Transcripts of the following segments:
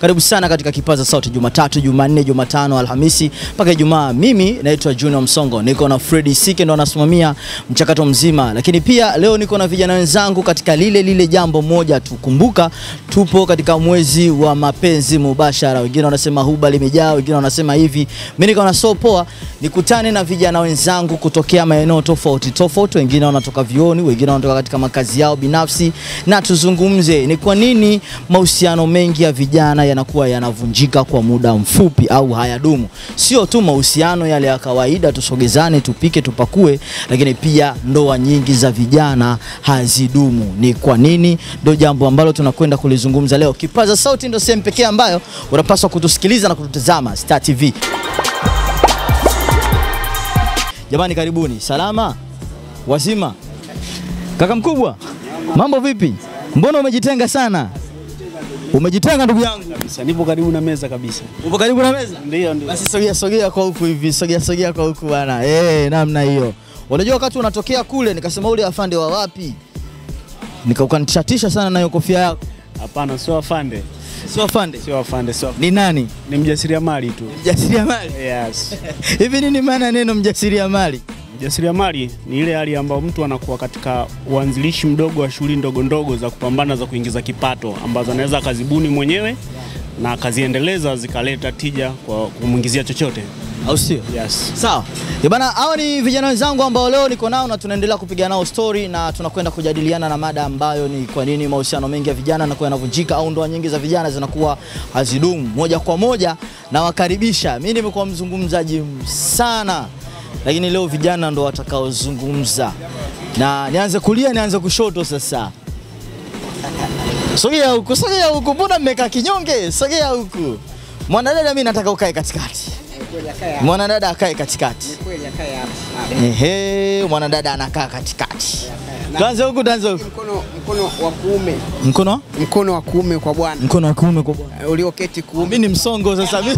Karibu sana katika Kipaza Sauti, Jumatatu, Jumanne, Jumatano, Alhamisi mpaka Ijumaa. Mimi naitwa Junior Msongo, niko na Freddy Sike ndo anasimamia mchakato mzima, lakini pia leo niko na vijana wenzangu katika lile lile jambo moja tu. Kumbuka tupo katika mwezi wa mapenzi mubashara, wengine wanasema huba limejaa, wengine wanasema hivi. Mimi niko na so poa, nikutane na vijana wenzangu kutokea maeneo tofauti tofauti, wengine wanatoka vioni, wengine wanatoka katika makazi yao binafsi, na tuzungumze ni kwa nini mahusiano mengi ya vijana yanakuwa yanavunjika kwa muda mfupi au hayadumu. Sio tu mahusiano yale ya kawaida, tusogezane, tupike, tupakue, lakini pia ndoa nyingi za vijana hazidumu. Ni kwa nini? Ndio jambo ambalo tunakwenda kulizungumza leo. Kipaza Sauti ndio sehemu pekee ambayo unapaswa kutusikiliza na kututazama Star TV. Jamani, karibuni. Salama wazima, kaka mkubwa, mambo vipi? Mbona umejitenga sana? Umejitenga ndugu yangu, Kabisa, nipo karibu na meza kabisa. upo karibu na meza. Ndio, ndio. Basi sogea sogea kwa huku hivi, sogea sogea kwa huku bwana. Eh, namna hiyo. Unajua wakati unatokea kule nikasema ule afande wa wapi? Nikaukanishatisha sana na hiyo kofia yako. Hapana, sio afande, Sio afande. sio afande, sio afande. Ni nani? Ni mjasiriamali tu. Mjasiriamali. Yes. Hivi nini maana ya neno mjasiriamali? Mjasiriamali ni ile hali ambayo mtu anakuwa katika uanzilishi mdogo wa shughuli ndogo ndogo za kupambana za kuingiza kipato ambazo anaweza akazibuni mwenyewe na akaziendeleza zikaleta tija kwa kumwingizia chochote. Au sio? Yes. Sawa. Eh bana, hawa ni vijana wenzangu ambao leo niko nao na tunaendelea kupiga nao story na tunakwenda kujadiliana na mada ambayo ni kwa nini mahusiano mengi ya vijana yanakuwa yanavunjika au ndoa nyingi za vijana zinakuwa hazidumu. Moja kwa moja nawakaribisha. Mimi nimekuwa mzungumzaji sana, lakini leo vijana ndo watakaozungumza, na nianze kulia nianze kushoto sasa. Sogea huku, sogea huku, mbona mmekaa kinyonge? Sogea huku. Mwanadada, mimi nataka ukae katikati. Mwanadada akae katikati. Ehe, mwanadada anakaa katikati. Tuanze huku, tuanze huku. Mkono, mkono wa kuume, Mkono mkono wa kuume kwa bwana mkono wa kuume kwa bwana. ulioketi kuume, Mimi ni msongo sasa. Mimi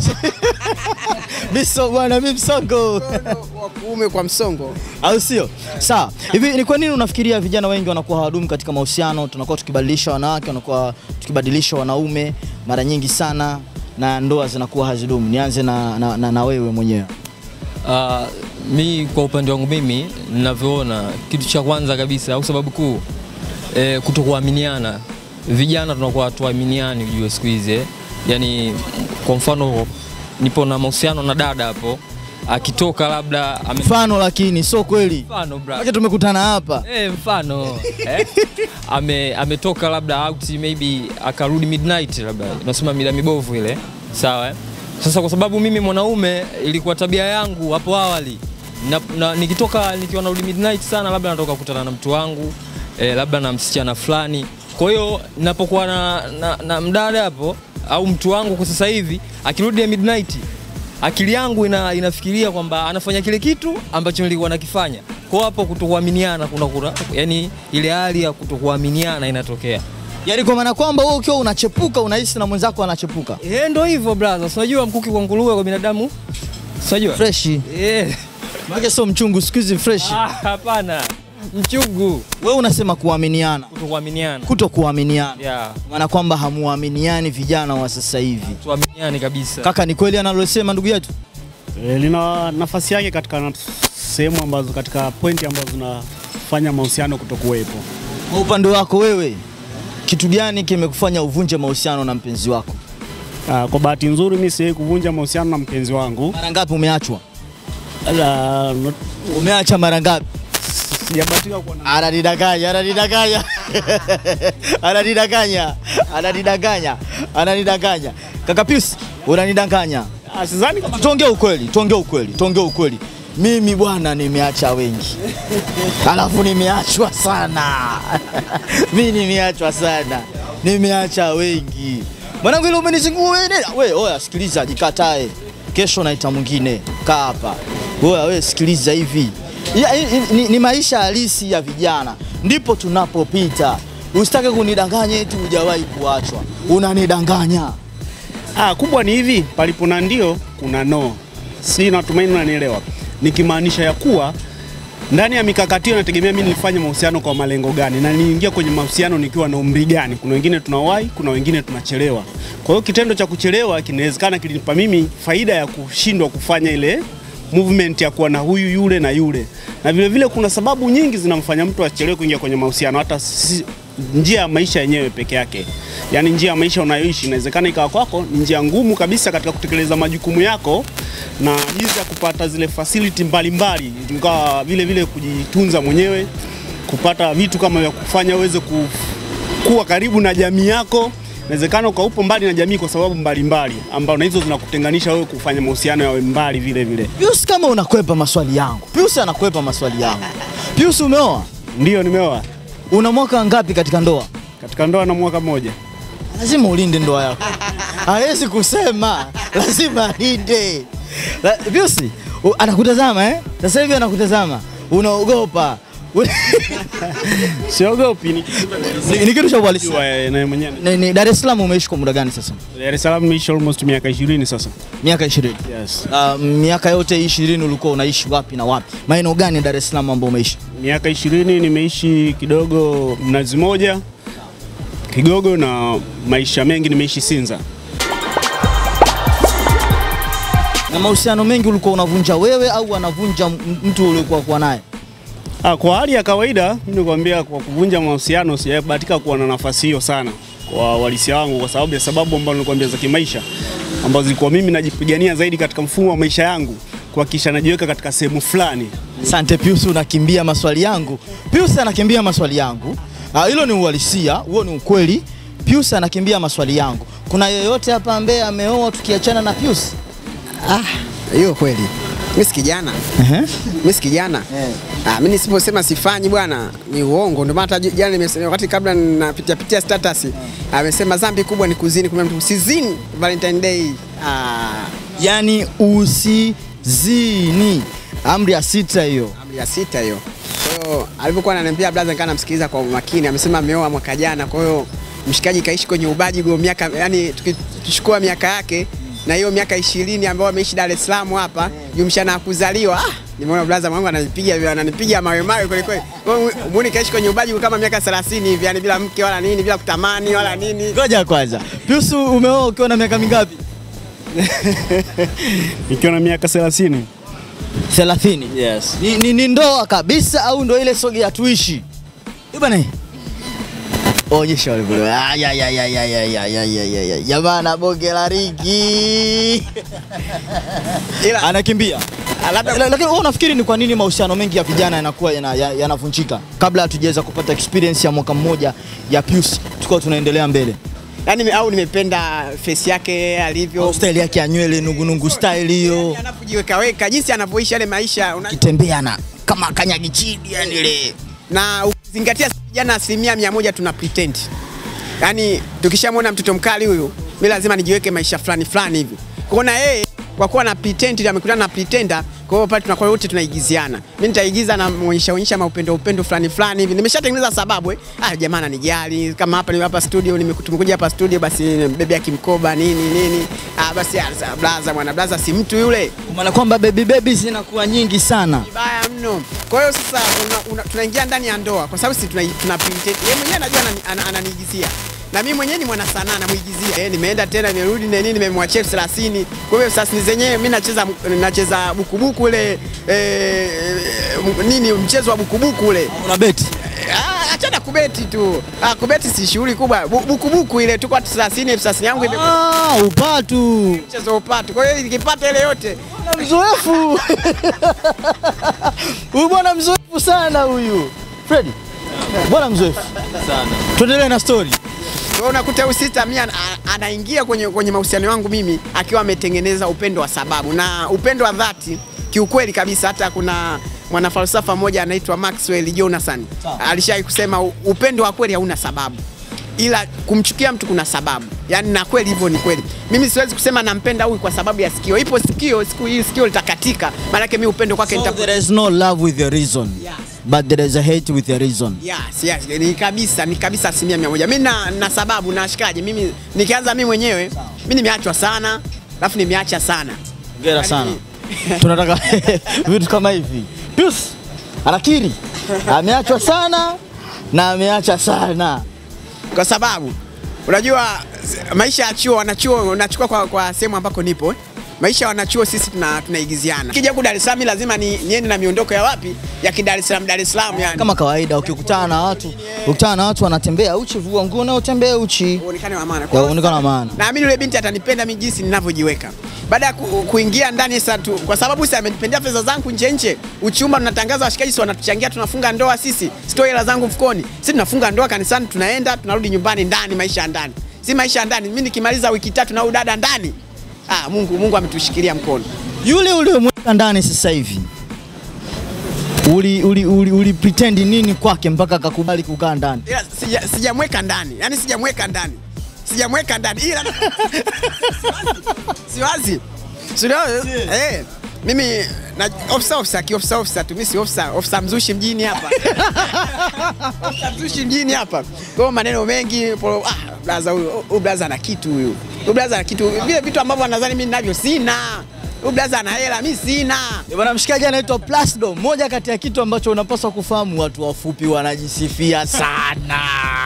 mimi so bwana, mimi msongo. mkono wa kuume kwa msongo. Au sio? Sawa. Hivi ni kwa nini unafikiria vijana wengi wanakuwa hawadumu katika mahusiano? Tunakuwa tukibadilisha wanawake, wanakuwa tukibadilisha wanaume mara nyingi sana na ndoa zinakuwa hazidumu. Nianze na, na, na, na wewe mwenyewe. Uh, mi kwa upande wangu mimi ninavyoona, kitu cha kwanza kabisa au sababu kuu eh, kutokuaminiana. Vijana tunakuwa hatuaminiani, ujue siku hizi eh. Yani kwa mfano nipo na mahusiano na dada hapo, akitoka labda ame... Mfano lakini sio kweli. mfano bra. Maana tumekutana hapa. Eh, mfano eh? Ame, ametoka labda out maybe akarudi midnight labda unasema mida mibovu ile sawa eh? Sasa kwa sababu mimi mwanaume ilikuwa tabia yangu hapo awali na, na, nikitoka nikiwa narudi midnight sana labda natoka kukutana na mtu wangu eh, labda na msichana fulani kwa hiyo napokuwa na, na, na mdada hapo au mtu wangu kwa sasa hivi akirudi ya midnight akili yangu ina, inafikiria kwamba anafanya kile kitu ambacho nilikuwa nakifanya. Kwa hapo kutokuaminiana kuna kuna yani ile hali ya kutokuaminiana inatokea. Yaani kwa maana kwamba wewe ukiwa unachepuka unahisi na mwenzako anachepuka. Eh, ndo hivyo brother. Si Unajua mkuki kwa nguruwe kwa binadamu? Si Unajua? Fresh. Eh. Maana sio mchungu siku hizi fresh. Ah, hapana. Mchungu Wewe unasema kuaminiana, kutokuaminiana. kuto kuaminiana. Yeah. Maana kwamba hamuaminiani vijana wa sasa hivi. Tuaminiane kabisa. Kaka, ni kweli analosema ndugu yetu? E, lina nafasi yake katika na- sehemu ambazo katika pointi ambazo zinafanya mahusiano kutokuwepo. Kwa upande wako wewe, kitu gani kimekufanya uvunje mahusiano na mpenzi wako? Ah, kwa bahati nzuri mimi siwezi kuvunja mahusiano na mpenzi wangu. Mara ngapi umeachwa? Ala, not- Umeacha mara ngapi? sijabahatika kuwa na Ananidanganya, ananidanganya. Ananidanganya. Ananidanganya. Ananidanganya. Kaka Pius, unanidanganya. Ah, sidhani kama Tuongee ukweli, tuongee ukweli, tuongee ukweli. Mimi bwana nimeacha wengi. Alafu nimeachwa sana. Mimi nimeachwa sana. Nimeacha wengi. Mwanangu ile umenizingua wewe nenda. Wewe oya sikiliza jikatae. Kesho naita mwingine. Kaa hapa. Oya wewe sikiliza hivi. Ya, i- i- ni, ni maisha halisi ya vijana. Ndipo tunapopita. Usitake kunidanganya eti hujawahi kuachwa. Unanidanganya. Ah, kubwa ni hivi, palipo na ndio kuna no. Si natumaini unanielewa. Nikimaanisha ya kuwa ndani ya mikakati hiyo nategemea mimi nilifanya mahusiano kwa malengo gani na niingia kwenye mahusiano nikiwa na umri gani. Kuna wengine tunawahi, kuna wengine tunachelewa. Kwa hiyo kitendo cha kuchelewa kinawezekana kilinipa mimi faida ya kushindwa kufanya ile movement ya kuwa na huyu yule na yule, na vile vile kuna sababu nyingi zinamfanya mtu achelewe kuingia kwenye mahusiano, hata si, njia ya maisha yenyewe peke yake, yaani njia ya maisha unayoishi inawezekana ikawa kwako ni njia ngumu kabisa katika kutekeleza majukumu yako na jinsi ya kupata zile facility mbalimbali, ingawa vile vile kujitunza mwenyewe, kupata vitu kama vya kufanya uweze ku, kuwa karibu na jamii yako. Inawezekana ukaupo mbali na jamii kwa sababu mbalimbali ambao na hizo zinakutenganisha wewe kufanya mahusiano yawe mbali vile vile. Pius, kama unakwepa maswali yangu. Pius anakwepa maswali yangu. Pius, umeoa? Ndio nimeoa Una mwaka ngapi katika ndoa? katika ndoa na mwaka mmoja. Lazima ulinde ndoa yako. Hawezi kusema, lazima alinde. La- Pius, u- anakutazama eh? Sasa hivi anakutazama. Unaogopa. Siogopi ni Ni, ni kitu cha uhalisia. Jua, eh, na mwenyewe. Ni, ni Dar es Salaam umeishi kwa muda gani sasa? Dar es Salaam nimeishi almost miaka 20 sasa. Miaka 20. Yes. Uh, miaka yote hii 20 ulikuwa unaishi wapi na wapi? Maeneo gani ya Dar es Salaam ambao umeishi? Miaka 20 nimeishi kidogo Mnazi Moja, Kigogo na maisha mengi nimeishi Sinza. Na mahusiano mengi ulikuwa unavunja wewe au anavunja m- mtu uliokuwa kuwa naye? Ah, kwa hali ya kawaida mimi nikwambia, kwa kuvunja mahusiano sijabahatika kuwa na nafasi hiyo sana kwa walisia wangu, kwa sababu ya sababu ambazo nilikwambia za kimaisha ambazo zilikuwa mimi najipigania zaidi katika mfumo wa maisha yangu kuhakikisha najiweka katika sehemu fulani. Asante Pius, unakimbia maswali yangu. Pius anakimbia maswali yangu. Ah, Hilo ni uhalisia, huo ni ukweli. Pius anakimbia maswali yangu. Kuna yeyote hapa ambaye ameoa tukiachana na Pius? Ah, hiyo kweli. Mimi si kijana. Mimi si kijana. Ah, mimi nisiposema sifanyi bwana ni uongo. Ndio maana hata jana nimesema wakati kabla napitia pitia status amesema dhambi kubwa ni kuzini, kumbe mtu usizini Valentine Day. Ah, Yaani usizini. Amri ya sita hiyo. amri ya sita hiyo. Kwa hiyo alivyokuwa ananiambia blaza, nikaa namsikiliza kwa makini. Amesema ameoa mwaka jana, kwa hiyo mshikaji kaishi kwenye ubaji go miaka, yani tukichukua miaka yake na hiyo miaka ishirini ambayo ameishi Dar es Salaam hapa jumshana ya kuzaliwa. Ah, nimeona blaza mwangu ananipiga ananipiga mawe mawe kweli kweli. Kwa hiyo Muone kaishi kwenye ubaji kama miaka 30 hivi, yani bila mke wala nini, bila kutamani wala nini. Ngoja kwanza. Pius umeoa ukiwa na miaka mingapi? Nikiwa na miaka 30. 30. Yes. Ni, ni, ni ndoa kabisa au ndo ile soge ya tuishi? Eh bana. Onyesha wale bro. Ah, ya ya ya ya ya ya ya ya ya ya. Jamaa na bonge la rigi. Ila Anakimbia. ah, labda La- Lakini wewe unafikiri ni kwa nini mahusiano mengi ya vijana yanakuwa yana- ya- yanavunjika? Kabla hatujaweza kupata experience ya mwaka mmoja ya Pius, tukao tunaendelea mbele. yani au nimependa face yake alivyo Style yake ya nywele nungunungu style hiyo. anapojiwekaweka jinsi anavyoishi yale maisha una... Kitembea na kama kanyagi chini yani ile. na ukizingatia vijana asilimia mia moja tuna pretend. Yaani tukishamwona mtoto mkali huyu, mi lazima nijiweke maisha fulani fulani hivi. Kuona yeye kwa kuwa na pretend, amekutana na pretender, kwa hiyo pale tunakuwa wote tunaigiziana. Mimi nitaigiza na muonyesha onyesha maupendo upendo fulani fulani hivi. Nimeshatengeneza sababu eh. Ah, jamaa ananijali kama hapa ni hapa studio nimeku- tumekuja hapa studio basi bebe kimkoba nini nini. Ah, basi ah, sa- blaza mwana blaza si mtu yule. Maana kwamba baby baby zinakuwa nyingi sana. Vibaya mno. Kwa hiyo sasa una, una, tunaingia ndani ya ndoa kwa sababu sisi tuna, tuna pretend. Yeye mwenyewe anajua anani- ana- ananiigizia. Na mimi mwenyewe ni mwana sanaa namuigizia. Eh, nimeenda tena nimerudi na nini nimemwachia elfu thelathini. Kwa hiyo sasa ni zenyewe mimi nacheza nacheza bukubuku ule eh, m- nini mchezo wa bukubuku ule. Una beti. Ah, achana kubeti tu. Ah, kubeti si shughuli kubwa. Bu- Bukubuku ile tuko 30 elfu thelathini yangu ime Ah, upatu. mchezo upatu. Kwa hiyo nikipata ile yote Bwana mzoefu. Huyu bwana mzoefu sana huyu. Freddy. Bwana mzoefu. sana. Tuendelee na story. Kwa hiyo unakuta huyu sister mimi ana- anaingia kwenye, kwenye mahusiano yangu mimi akiwa ametengeneza upendo wa sababu na upendo wa dhati kiukweli kabisa. Hata kuna mwanafalsafa mmoja anaitwa Maxwell Jonathan alishawahi kusema "U- upendo wa kweli hauna sababu, ila kumchukia mtu kuna sababu. Yani na kweli hivyo ni kweli. Mimi siwezi kusema nampenda huyu kwa sababu ya sikio. Ipo sikio, siku hii sikio litakatika, maanake mimi upendo kwake So nita there is no love with a reason. Yes. But there is a hate with a reason. Yes, yes, ni kabisa, ni kabisa asilimia mia moja. Mimi na, na sababu na shikaji, mimi nikianza mimi mwenyewe, mimi nimeachwa sana, alafu nimeacha sana. Hongera sana. Tunataka vitu kama hivi. Pius, Anakiri ameachwa sana na ameacha sana. kwa sababu unajua maisha ya chuo wanachuo unachukua kwa, kwa sehemu ambako nipo eh. maisha ya wanachuo sisi tuna, tunaigiziana kija huku Dar es Salaam lazima ni, niende na miondoko ya wapi ya kidar es Salaam Dar es Salaam yani Kama kawaida ukikutana na watu, ukikutana na watu wanatembea uchi, vua nguo na utembee uchi. uonekane wa maana Ya, Kwa hiyo uonekane wa maana. naamini yule binti atanipenda mimi jinsi ninavyojiweka baada ya ku, kuingia ndani sasa tu, kwa sababu sasa amenipendea pesa zangu nje nje, uchumba tunatangaza, washikaji si wanatuchangia, tunafunga ndoa sisi, sitoi hela zangu mfukoni, sisi tunafunga ndoa kanisani, tunaenda tunarudi nyumbani ndani, maisha ya ndani, si maisha ya ndani. Mimi nikimaliza wiki tatu na huyu dada ndani, ah, Mungu Mungu ametushikilia mkono. Yule uliyemweka ndani sasa hivi uli, uli, uli, uli pretend nini kwake mpaka akakubali kukaa ndani? Ila sija- sijamweka ndani, yani sijamweka ndani, sijamweka ndani, ila siwazi Sio, eh, mimi na ofisa ofisa kiofisa ofisa tu, mimi si ofisa ofisa mzushi mjini hapa ofisa mzushi mjini hapa. Kwa hiyo maneno mengi polo, ah, blaza huyu huyu blaza ana kitu huyu, huyu blaza ana kitu, vile vitu ambavyo anadhani mimi ninavyo sina. Huyu blaza ana hela, mimi sina. Eh, Bwana mshikaji anaitwa Plasdo. Moja kati ya kitu ambacho unapaswa kufahamu, watu wafupi wanajisifia sana.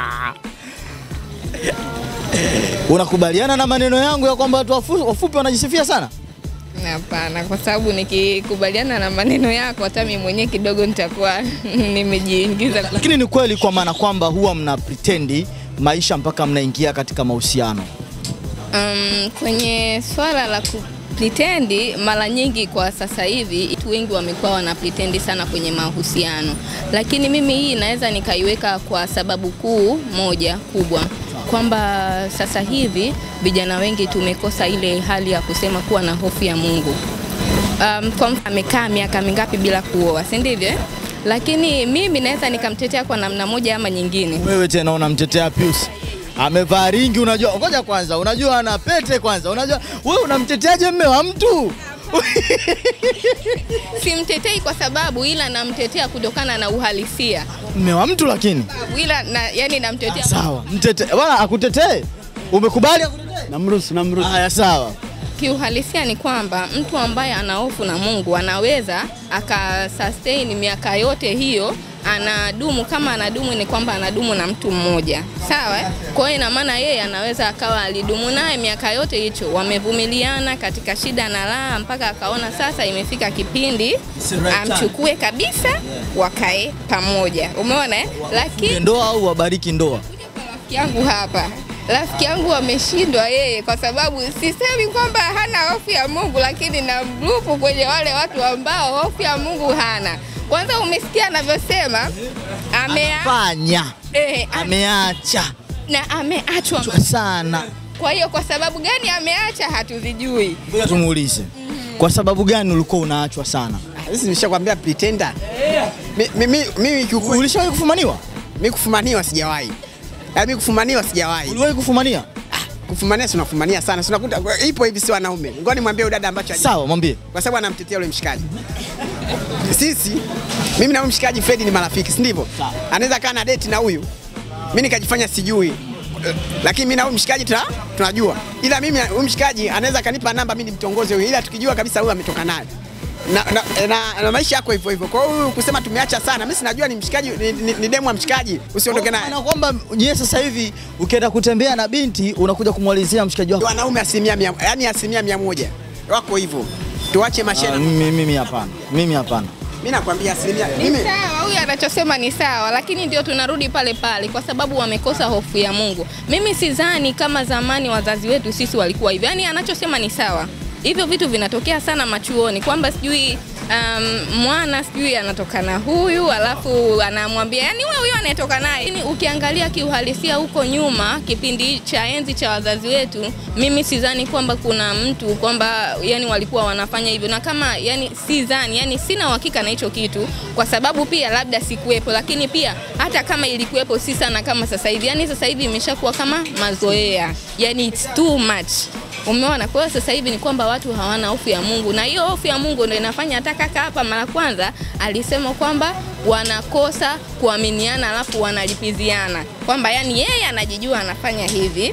Unakubaliana na maneno yangu ya kwamba watu wafu- wafupi wanajisifia sana? Hapana, kwa sababu nikikubaliana na maneno yako, hata mimi mwenyewe kidogo nitakuwa nimejiingiza. Lakini ni kweli kwa maana kwamba huwa mna pretendi maisha mpaka mnaingia katika mahusiano. Um, kwenye swala la kuplitendi, mara nyingi kwa sasa hivi watu wengi wamekuwa wana plitendi sana kwenye mahusiano, lakini mimi hii naweza nikaiweka kwa sababu kuu moja kubwa kwamba sasa hivi vijana wengi tumekosa ile hali ya kusema kuwa na hofu ya Mungu. Um, kwa mfano amekaa miaka mingapi bila kuoa, si ndivyo? eh? Lakini mimi naweza nikamtetea kwa namna moja ama nyingine. Wewe tena unamtetea Pius. Amevaa ringi, unajua. Ngoja kwanza, unajua ana pete kwanza. Unajua wewe unamteteaje mme wa mtu? Simtetei kwa sababu, ila namtetea kutokana na uhalisia, mme wa mtu lakini. ila na, yani namtetea Sawa, mtete. Bwana akutetee. Umekubali akutetee? Namruhusu, namruhusu. Haya sawa. kiuhalisia ni kwamba mtu ambaye ana hofu na Mungu anaweza akasustain miaka yote hiyo anadumu kama anadumu ni kwamba anadumu na mtu mmoja sawa eh? kwa hiyo ina maana yeye anaweza akawa alidumu naye miaka yote hicho wamevumiliana katika shida na raha mpaka akaona sasa imefika kipindi amchukue kabisa wakae pamoja umeona eh? lakini Ndoa au wabariki ndoa? rafiki yangu hapa rafiki yangu ameshindwa yeye kwa sababu sisemi kwamba hana hofu ya Mungu, lakini na mgrupu kwenye wale watu ambao hofu ya Mungu hana. Kwanza umesikia anavyosema amea, Fanya. eh, ame, Ameacha na ameachwa. Chwa sana. Kwa hiyo kwa sababu gani ameacha hatuzijui. Ngoja tumuulize. Kwa sababu gani ulikuwa unaachwa sana? Ah, Sisi nimeshakwambia pretender. Mi- mi- mi- Mimi kiukweli Ulishawahi kufumaniwa? mimi kufumaniwa sijawahi. Yaani mimi kufumaniwa sijawahi. Uliwahi kufumania? Kufumania si unafumania sana. Si unakuta ipo hivi si wanaume. Ngoja nimwambie huyu dada ambacho haji- Sawa, mwambie. kwa sababu anamtetea yule mshikaji. Sisi mimi na huyu mshikaji Fred ni marafiki, si ndivyo? Anaweza kaa na date na huyu, mimi nikajifanya sijui, lakini mimi na huyu mshikaji tuna, tunajua, ila mimi huyu mshikaji anaweza kanipa namba mimi nimtongoze huyu, ila tukijua kabisa huyu ametoka naye na, na, na, na maisha yako hivyo hivyo. Kwa hiyo huyu kusema tumeacha sana, mimi sinajua ni mshikaji ni, ni, ni demu wa mshikaji, usiondoke naye. Na kwamba nyie sasa hivi ukienda kutembea na binti unakuja kumwalizia mshikaji wako. Wanaume asilimia mia, yani asilimia mia moja wako hivyo, tuache Ah, mashena. Mimi mimi hapana. Mimi hapana. Mimi nakwambia asilimia Ni mimi sawa, huyu anachosema ni sawa, lakini ndio tunarudi pale pale, kwa sababu wamekosa hofu ya Mungu. Mimi sidhani kama zamani wazazi wetu sisi walikuwa hivyo, yaani anachosema ni sawa. Hivyo vitu vinatokea sana machuoni, kwamba sijui um, mwana sijui anatoka na huyu alafu anamwambia yani wewe huyo anayetoka naye. Lakini ukiangalia kiuhalisia huko nyuma, kipindi cha enzi cha wazazi wetu, mimi sidhani kwamba kuna mtu kwamba yani walikuwa wanafanya hivyo, na kama yani sidhani, yani sina uhakika na hicho kitu, kwa sababu pia labda sikuwepo, lakini pia hata kama ilikuwepo si sana kama sasa hivi. Yani sasa hivi imeshakuwa kama mazoea, yani it's too much. Umeona? Kwa hiyo sasa hivi ni kwamba watu hawana hofu ya Mungu, na hiyo hofu ya Mungu ndio inafanya hata kaka hapa mara kwanza alisema kwamba wanakosa kuaminiana, alafu wanalipiziana kwamba yani yeye anajijua anafanya hivi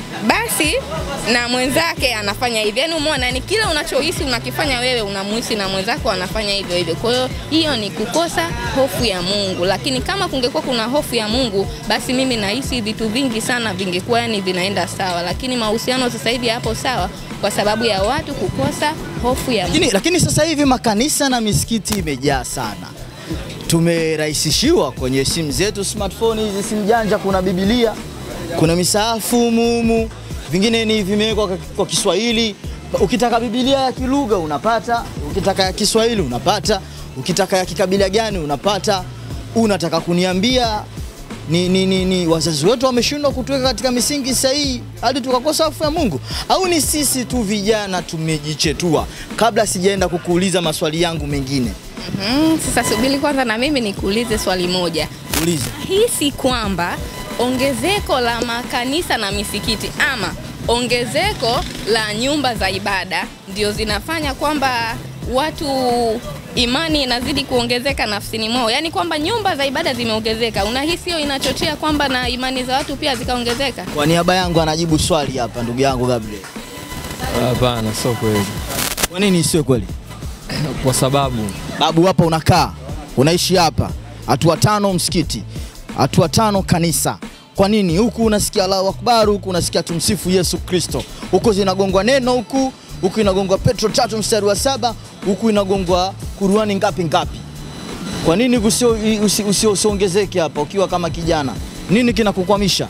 basi na mwenzake anafanya hivyo. Yaani umeona, ni kila unachohisi unakifanya wewe unamuhisi na mwenzako anafanya hivyo hivyo. Kwa hiyo hiyo ni kukosa hofu ya Mungu, lakini kama kungekuwa kuna hofu ya Mungu, basi mimi nahisi vitu vingi sana vingekuwa yani vinaenda sawa, lakini mahusiano sasa hivi hapo sawa kwa sababu ya watu kukosa hofu ya Mungu. Lakini, lakini sasa hivi makanisa na misikiti imejaa sana. Tumerahisishiwa kwenye simu zetu smartphone, hizi simu janja, kuna Biblia, kuna misaafu mumu, vingine ni vimewekwa kwa- kwa Kiswahili. Ukitaka Biblia ya kilugha unapata, ukitaka ya Kiswahili unapata, ukitaka ya kikabila gani unapata. Unataka kuniambia ni, ni, ni, ni wazazi wetu wameshindwa kutuweka katika misingi sahihi hadi tukakosa hofu ya Mungu, au ni sisi tu vijana tumejichetua? Kabla sijaenda kukuuliza maswali yangu mengine, Mm, sasa subiri kwanza na mimi nikuulize swali moja. uliza. hisi kwamba ongezeko la makanisa na misikiti ama ongezeko la nyumba za ibada ndio zinafanya kwamba watu imani inazidi kuongezeka nafsini mwao, yaani kwamba nyumba za ibada zimeongezeka. Unahisi hiyo inachochea kwamba na imani za watu pia zikaongezeka? Kwa niaba yangu anajibu swali hapa ndugu yangu Gabriel. Hapana, sio kweli, Kwa nini isiwe kweli? kwa sababu Babu, hapa unakaa unaishi hapa, hatua tano msikiti, hatua tano kanisa. Kwa nini huku unasikia Allahu Akbar, huku unasikia tumsifu Yesu Kristo, huku zinagongwa neno huku huku inagongwa Petro tatu mstari wa saba huku inagongwa Kuruani ngapi ngapi? Kwa nini usio- usi- usi- usiongezeke hapa ukiwa kama kijana? Nini kinakukwamisha?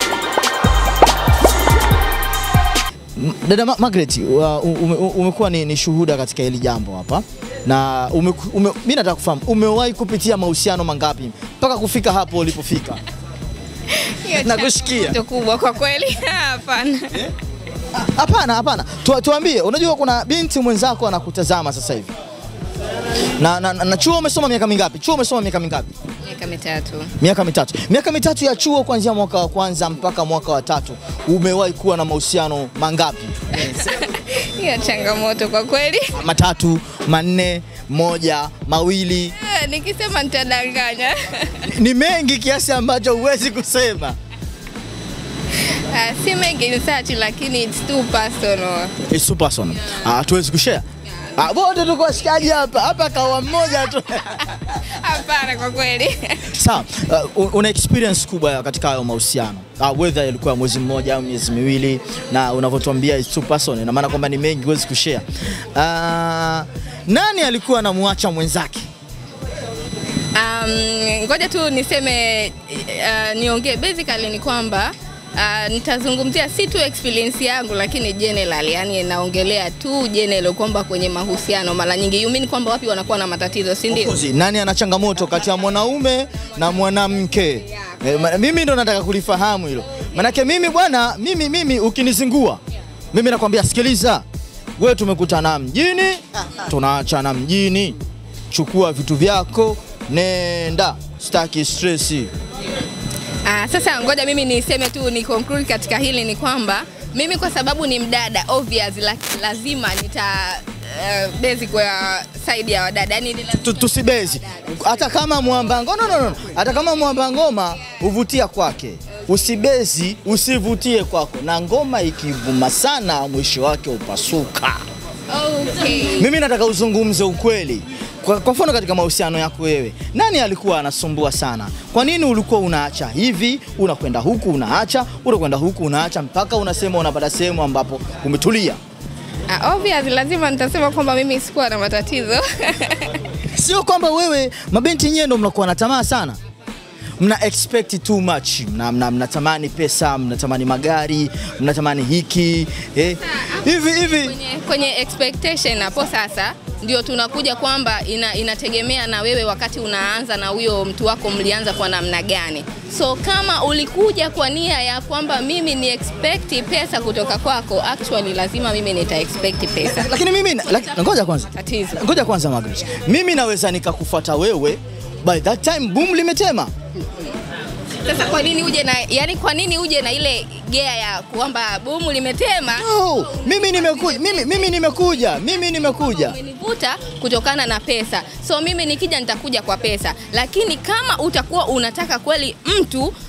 M- Dada Ma Margaret, wa- ume, umekuwa ni, ni shuhuda katika hili jambo hapa na ume, ume, mi nataka kufahamu umewahi kupitia mahusiano mangapi mpaka kufika hapo ulipofika? Hiyo Nakusikia. changamoto kubwa kwa kweli. Hapana. Ah, Hapana, hapana, tu, tuambie. Unajua kuna binti mwenzako anakutazama sasa hivi na, na, na, na chuo umesoma miaka mingapi? Chuo umesoma miaka mingapi? Miaka mitatu. Miaka mitatu. Miaka mitatu ya chuo kuanzia mwaka wa kwanza mpaka mwaka wa tatu, umewahi kuwa na mahusiano mangapi? Hiyo changamoto kwa kweli. Matatu, manne, moja, mawili? Eh, Nikisema nitadanganya. Ni mengi kiasi ambacho huwezi kusema. Ah, si mengi research lakini it's too personal. It's too personal. Ah, hatuwezi kushare. Ah, wote tuko washikaji hapa. Hapa kawa mmoja tu. Hapana kwa kweli. Sawa, uh, una experience kubwa katika hayo mahusiano. Uh, whether ilikuwa mwezi mmoja au miezi miwili na unavyotuambia it's too personal, ina maana kwamba ni mengi huwezi kushare. Uh, nani alikuwa anamwacha mwenzake? Um, ngoja tu niseme uh, niongee basically ni kwamba uh, nitazungumzia si tu experience yangu lakini general, yani naongelea tu general kwamba kwenye mahusiano mara nyingi you mean kwamba wapi wanakuwa na matatizo, si ndio? Kozi, Nani ana changamoto kati ya mwanaume na mwanamke? Eh, ma- mimi ndo nataka kulifahamu hilo. Manake mimi bwana, mimi mimi ukinizingua, mimi nakwambia sikiliza, wewe tumekutana mjini, tunaachana mjini, chukua vitu vyako, nenda, sitaki stressi. Ah, sasa ngoja mimi niseme tu ni conclude katika hili ni kwamba mimi kwa sababu ni mdada obvious la, lazima nita uh, bezi kwa side ya wadada yani ni lazima- Tu- tusibezi hata kama mwamba ngoma no, no, no. hata kama mwamba ngoma huvutia kwake usibezi usivutie kwako na ngoma ikivuma sana mwisho wake upasuka Okay. mimi nataka uzungumze ukweli kwa, kwa mfano katika mahusiano yako wewe nani alikuwa anasumbua sana kwa nini ulikuwa unaacha hivi unakwenda huku unaacha unakwenda huku unaacha mpaka unasema unapata sehemu ambapo umetulia Ah, obvious lazima nitasema kwamba mimi sikuwa na matatizo. sio kwamba wewe mabinti nyewe ndo mnakuwa na tamaa sana mna expect too much mna, mna, mnatamani pesa mnatamani magari mnatamani hiki eh. hivi hivi kwenye, kwenye expectation hapo sasa ndio tunakuja kwamba ina, inategemea na wewe wakati unaanza na huyo mtu wako mlianza kwa namna gani. So kama ulikuja kwa nia ya kwamba mimi ni expect pesa kutoka kwako, actually lazima mimi nita expect pesa. lakini mimi na- laki- ngoja kwanza Tatizo. ngoja kwanza Margaret mimi naweza nikakufuata wewe by that time boom limetema Sasa kwa nini uje na yani, kwa nini uje na ile gea ya kwamba bomu limetema? no, mimi nimekuja mimi, mimi nimekuja mimi nimekuja umenivuta kutokana na pesa. So mimi nikija nitakuja kwa pesa, lakini kama utakuwa unataka kweli mtu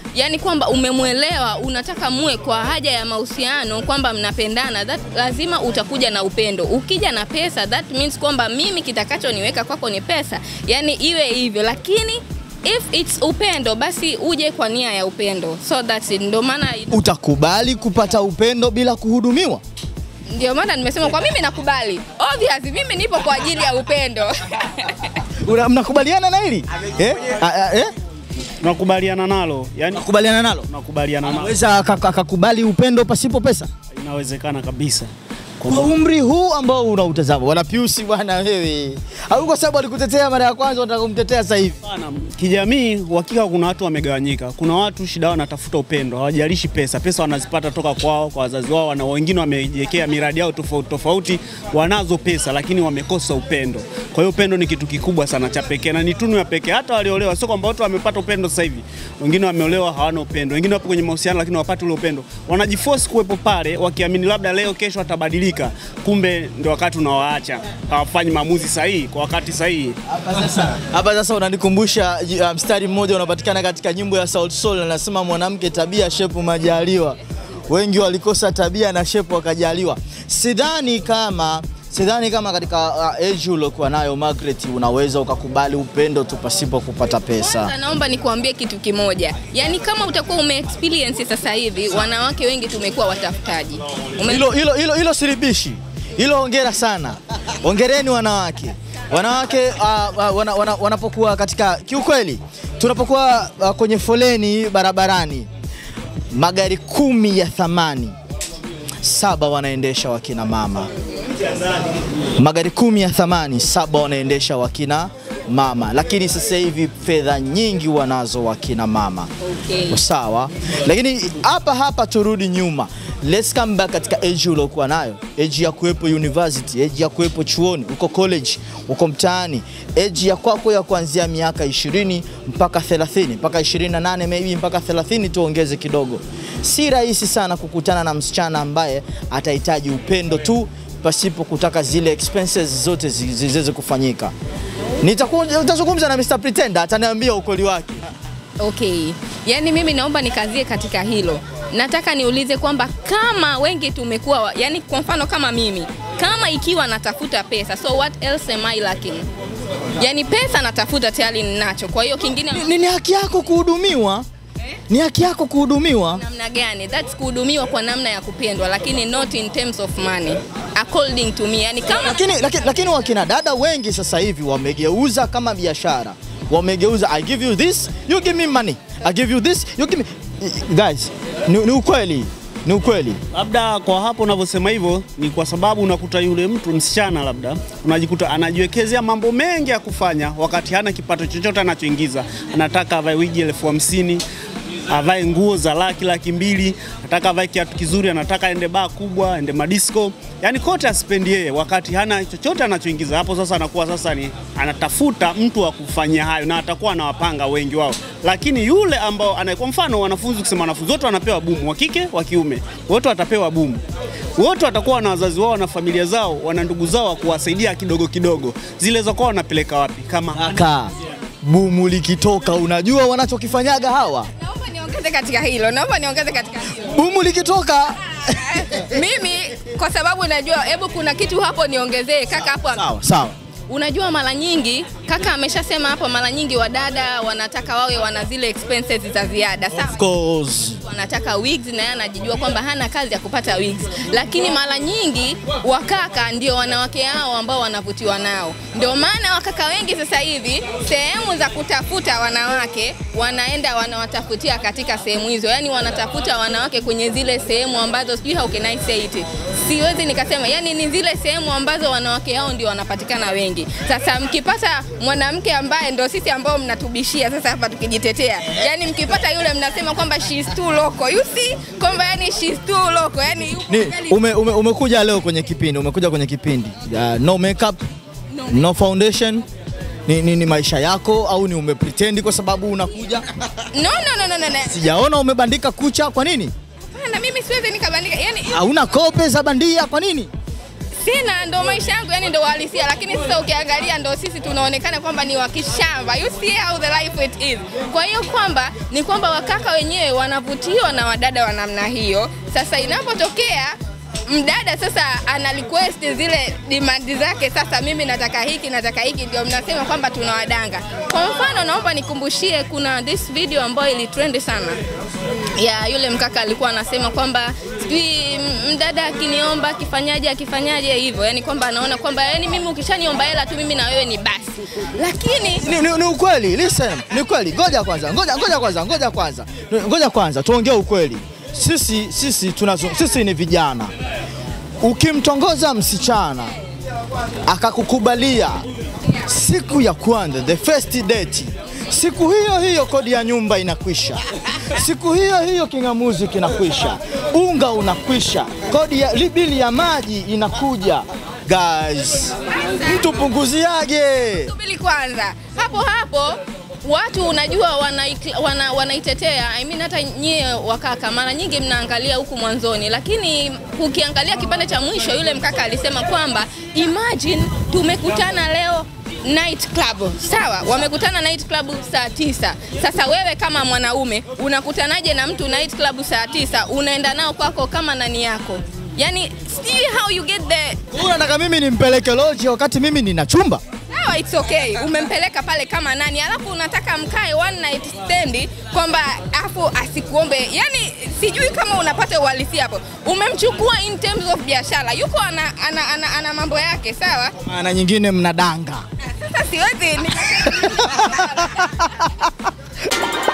yani kwamba umemwelewa, unataka muwe kwa haja ya mahusiano, kwamba mnapendana, that lazima utakuja na upendo. Ukija na pesa, that means kwamba mimi kitakachoniweka kwako ni pesa, yani iwe hivyo, lakini if it's upendo, basi uje kwa nia ya upendo, so that's it. Ndio maana Utakubali kupata upendo bila kuhudumiwa? ndio maana nimesema kwa mimi nakubali, obvious, mimi nipo kwa ajili ya upendo Una- Mnakubaliana na hili eh? Ah, ah, eh? Tunakubaliana nalo, yani Nakubaliana nalo? tunakubaliana nalo, Weza aka- akakubali upendo pasipo pesa? inawezekana kabisa. Kwa umri huu ambao unautazama, bwana Piusi, bwana wewe, au kwa sababu alikutetea mara ya kwanza unataka kumtetea sasa hivi? Hapana, kijamii uhakika kuna watu wamegawanyika. Kuna watu shida yao wanatafuta upendo, hawajalishi pesa. Pesa wanazipata toka kwao, kwa wazazi wao, na wengine wamejiwekea miradi yao tofauti tofauti, wanazo pesa lakini wamekosa upendo. Kwa hiyo upendo ni kitu kikubwa sana cha pekee na ni tunu ya pekee. Hata waliolewa, sio kwamba watu wamepata upendo sasa hivi. Wengine wameolewa hawana upendo, wengine wapo kwenye mahusiano lakini hawapati ule upendo. Wanajiforce kuwepo pale wakiamini labda leo kesho watabadilika, kumbe ndio wakati unawaacha, hawafanyi maamuzi sahihi kwa wakati sahihi. Hapa sasa unanikumbusha uh, mstari mmoja unapatikana katika nyimbo ya Sauti Sol, anasema mwanamke tabia, shepu majaliwa. Wengi walikosa tabia na shepu wakajaliwa. Sidhani kama sidhani kama katika uh, age uliokuwa nayo Margaret, unaweza ukakubali upendo tu pasipo kupata pesa. Sasa naomba nikuambie kitu kimoja, yaani kama utakuwa ume experience sasa hivi, wanawake wengi tumekuwa watafutaji. Ume... Hilo hilo hilo hilo silibishi. Hilo hongera sana. Hongereni wanawake. Wanawake uh, uh, wana, wana, wanapokuwa katika kiukweli, tunapokuwa uh, kwenye foleni barabarani, magari kumi ya thamani saba wanaendesha wakina mama. Magari kumi ya thamani saba wanaendesha wakina mama, lakini sasa hivi fedha nyingi wanazo wakina mama Okay. sawa, lakini hapa hapa turudi nyuma, let's come back katika age uliokuwa nayo, age ya kuwepo university, age ya kuwepo chuoni, uko college, uko mtaani, age ya kwako ya kuanzia miaka 20 mpaka 30 mpaka 28 maybe mpaka 30 tuongeze kidogo. Si rahisi sana kukutana na msichana ambaye atahitaji upendo tu pasipo kutaka zile expenses zote zi- zi- ziweze kufanyika. Nitakuwa nitazungumza na Mr. Pretender ataniambia ukweli wake. Okay, yaani mimi naomba nikazie katika hilo. Nataka niulize kwamba kama wengi tumekuwa, wa- yaani kwa mfano kama mimi, kama ikiwa natafuta pesa, so what else am I lacking? Yaani pesa natafuta tayari ninacho, kwa hiyo kingine Ni, ni haki yako kuhudumiwa, ni haki yako kuhudumiwa. namna gani? That's kuhudumiwa kwa namna ya kupendwa, lakini not in terms of money according to me. Yani kama Lakini, lakini, lakini wakina dada wengi sasa hivi wamegeuza kama biashara, wamegeuza I give you this you give me money, I give you this you give me guys, ni, ni ukweli, ni ukweli. Labda kwa hapo unavyosema hivyo ni kwa sababu unakuta yule mtu msichana, labda unajikuta anajiwekezea mambo mengi ya kufanya, wakati hana kipato chochote anachoingiza. Anataka avae wigi elfu hamsini avae nguo za laki laki mbili, anataka avae kiatu kizuri, anataka aende baa kubwa, aende madisco, yani kote aspendi yeye, wakati hana chochote anachoingiza. Hapo sasa anakuwa sasa ni anatafuta mtu wa kufanyia hayo, na atakuwa anawapanga wengi wao, lakini yule ambao ana, kwa mfano wanafunzi, kusema wanafunzi wote wanapewa bumu, wa kike wa kiume, wote watapewa bumu wote watakuwa na wazazi wao na familia zao, wana ndugu zao wa kuwasaidia kidogo kidogo. Zile za kwao wanapeleka wapi? Kama Kaka, bumu likitoka, unajua wanachokifanyaga hawa? naomba niongeze katika hilo, naomba niongeze katika hilo. Bumu likitoka Mimi kwa sababu najua, hebu kuna kitu hapo niongezee kaka hapo sawa sawa. Unajua, mara nyingi kaka ameshasema hapo, mara nyingi wadada wanataka wawe wana zile expenses za ziada sawa Of course. wanataka wigs na yeye anajijua kwamba hana kazi ya kupata wigs, lakini mara nyingi wakaka ndio wanawake hao ambao wanavutiwa nao. Ndio maana wakaka wengi sasa hivi sehemu za kutafuta wanawake wanaenda wanawatafutia katika sehemu hizo, yani wanatafuta wanawake kwenye zile sehemu ambazo sijui how can I say it, siwezi nikasema, yani ni zile sehemu ambazo wanawake hao ndio wanapatikana wengi. Sasa mkipata mwanamke ambaye ndio sisi ambao mnatubishia sasa hapa tukijitetea, yani mkipata yule mnasema kwamba she is too local, you see kwamba yani she is too local, yani yuko Ni, kweli- ume, ume, umekuja leo kwenye kipindi, umekuja kwenye kipindi uh, no makeup, No. no foundation ni, ni, ni maisha yako au ni umepretend kwa sababu unakuja? no, no, no, no, no, no. Sijaona umebandika kucha, kwa nini? Hapana, mimi siwezi nikabandika, yani Hauna kope za bandia, kwa nini? sina, ndo maisha yangu, yani ndo uhalisia. Lakini sasa ukiangalia, ndo sisi tunaonekana kwamba ni wakishamba. You see how the life it is. Kwa hiyo kwamba ni kwamba wakaka wenyewe wanavutiwa na wadada wa namna hiyo. Sasa inapotokea mdada sasa ana request zile demand zake, sasa mimi nataka hiki, nataka hiki, ndio mnasema kwamba tunawadanga. Kwa mfano, naomba nikumbushie, kuna this video ambayo ilitrend sana ya yule mkaka alikuwa anasema kwamba sijui m- mdada akiniomba akifanyaje akifanyaje hivyo, yani kwamba anaona kwamba yani mimi ukishaniomba hela tu mimi na wewe ni basi, lakini Ni, ni, ni ukweli, listen, ni ukweli. Ngoja kwanza, ngoja, ngoja kwanza, ngoja kwanza, ngoja kwanza, tuongee ukweli. Sisi sisi tunazo, sisi ni vijana. Ukimtongoza msichana akakukubalia siku ya kwanza, the first date, siku hiyo hiyo kodi ya nyumba inakwisha, siku hiyo hiyo king'amuzi kinakwisha, unga unakwisha, kodi ya bili ya maji inakuja. Guys, mtu punguziage. subiri kwanza hapo hapo watu unajua wanaik- wana, wanaitetea I mean, hata nyie wakaka mara nyingi mnaangalia huku mwanzoni, lakini ukiangalia kipande cha mwisho, yule mkaka alisema kwamba imagine tumekutana leo night club sawa, wamekutana night club saa tisa. Sasa wewe kama mwanaume unakutanaje na mtu night club saa tisa, unaenda nao kwako kama nani yako? Yani sijui how you get the Unataka mimi nimpeleke loji wakati mimi nina chumba? sawa, it's okay, umempeleka pale kama nani, alafu unataka mkae one night stand kwamba afu asikuombe. Yani sijui kama unapata uhalisia hapo. Umemchukua in terms of biashara, yuko ana, ana, ana, ana mambo yake sawa. Maana nyingine mnadanga. Sasa siwezi nika-